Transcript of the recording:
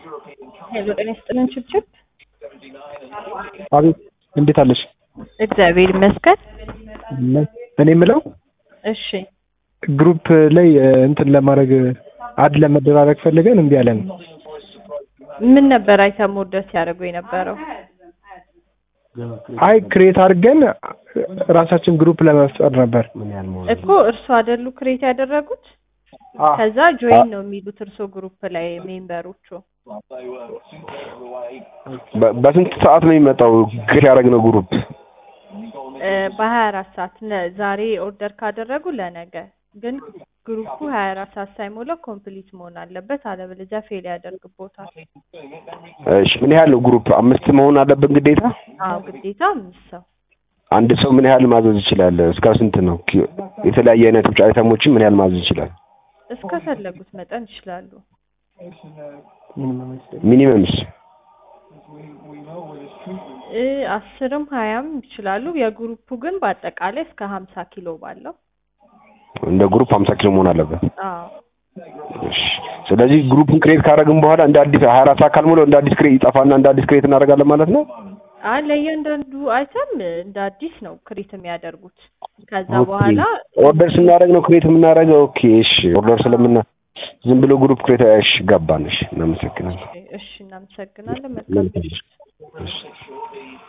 ሄሎ ጤና ይስጥልን ችብችብ። አቤት እንዴት አለሽ? እግዚአብሔር ይመስገን። እኔ የምለው እሺ ግሩፕ ላይ እንትን ለማድረግ አድ ለመደራረግ ፈልገን እምቢ አለን። ምን ነበር አይተም ወርደር ሲያደርጉ የነበረው? አይ ክሬት አድርገን ራሳችን ግሩፕ ለመፍጠር ነበር። እኮ እርሶ አይደሉ ክሬት ያደረጉት? ከዛ ጆይን ነው የሚሉት እርሶ ግሩፕ ላይ ሜምበሮቹ። በ- በስንት ሰዓት ነው የሚመጣው ክሬት ያደረግነው ግሩፕ? በሀያ አራት ሰዓት ነ- ዛሬ ኦርደር ካደረጉ ለነገ ግን ግሩፑ ሀያ አራት ሰዓት ሳይሞላው ኮምፕሊት መሆን አለበት፣ አለበለዚያ ፌል ያደርግቦታል። እሺ ምን ያህል ነው ግሩፕ? አምስት መሆን አለብን ግዴታ? አዎ ግዴታ አምስት ሰው አንድ ሰው ምን ያህል ማዘዝ ይችላል? እስከ ስንት ነው? ኪ- የተለያየ አይነት ብቻ አይተሞችን ምን ያህል ማዘዝ ይችላል? እስከፈለጉት መጠን ይችላሉ። ሚኒመምስ? እ አስርም ሀያም ይችላሉ። የግሩፑ ግን በአጠቃላይ እስከ ሀምሳ ኪሎ ባለው እንደ ግሩፕ 50 ኪሎ መሆን አለበት። አዎ እሺ ስለዚህ ግሩፕን ክሬት ካደረግን በኋላ እንደ አዲስ 24 ሰዓት ካልሞላው እንደ አዲስ ክሬት ይጠፋና እንደ አዲስ ክሬት እናደርጋለን ማለት ነው? አይ ለእያንዳንዱ አይተም እንደ አዲስ ነው ክሬት የሚያደርጉት። ከዛ ኦኬ። በኋላ ኦርደር ስናደርግ ነው ክሬት የምናደርገው። ኦኬ እሺ። ኦርደር ስለምና ዝም ብሎ ግሩፕ ክሬት እሺ ገባን። እሺ እናመሰግናለን። እሺ እናመሰግናለን። መልካም እሺ